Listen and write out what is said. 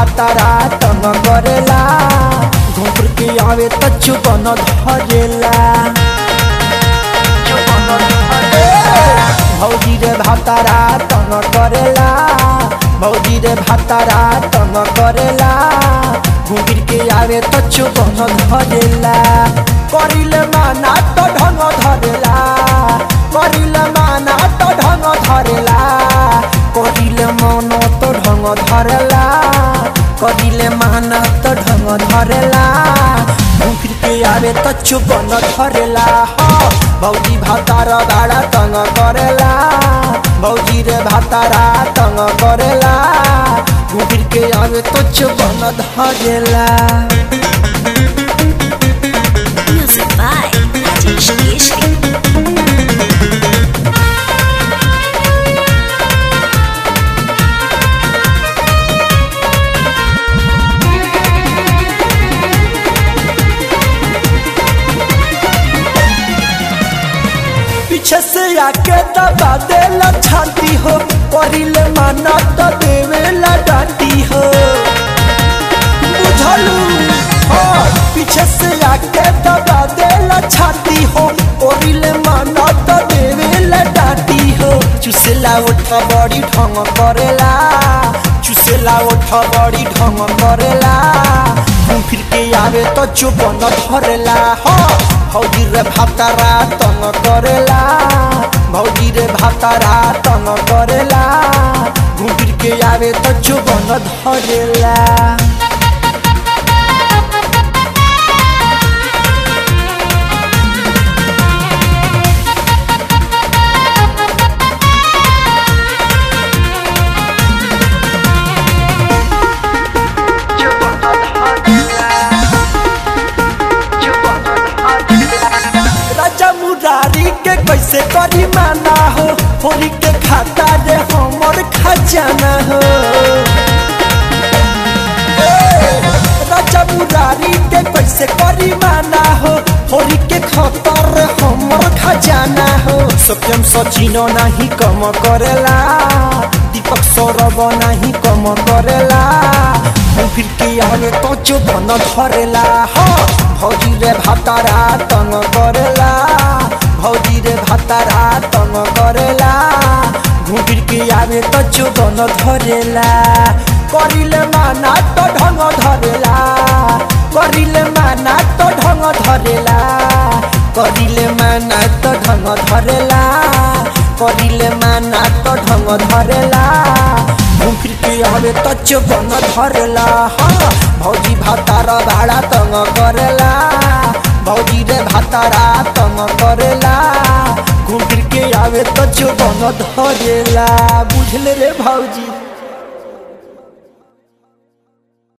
भातारा तंग करेला घूर के आवे त चुपन धरेला चुपन धरेला भौजी रे भातारा तंग करेला भौजी रे भातारा तंग करेला घूर के आवे त चुपन धरेला करिले माना त ढंग धरेला करिले माना त ढंग धरेला करिले मन त ढंग धरेला करिले माना त ढंग धरेला घुर के आवे त चुपन धरेला ह भौजी भातार गाडा तंग करेला भौजी रे भातारा तंग करेला घुर के आवे त चुपन धरेला Music by Rajesh Keshri. पीछे से आके दबा देला छाती हो करिले माना तो देवेला डांटी हो बुझलू हाँ पीछे से आके दबा देला छाती हो करिले माना तो देवेला डांटी हो चुसेला उठा बड़ी ढंग करेला चुसेला उठा बड़ी ढंग करेला घूम फिर के आवे तो चुपन धरेला हो भौजी रे भातारा तंग करेला भौजी रे भातारा तंग करेला घूम फिर के आवे तो चुपन धरेला राजा मुरारी के कैसे करी माना हो होली के खाता रे हमर खजाना हो ए, राजा मुरारी के कैसे करी माना हो होली के खतर रे हमर खजाना हो सत्यम सचिनो नहीं कम करेला दीपक सौरभ नहीं कम करेला हम फिर के आगे तो चुपन धरेला हो भौजी रे भातारा तंग करेला भौजी रे भातारा तंग करेला घूर के आवे तो चुपन धरेला करिले माना तो ढंग धरेला करिले माना तो ढंग धरेला करिले माना तो ढंग धरेला करिले माना तो ढंग धरेला घूम फिर के आवे तो चुपन धरेला हाँ भौजी भातार भाड़ा तंग करेला भौजी रे भातारा तंग करेला घूम फिर के आवे तो चुपन धरेला बुझले रे भौजी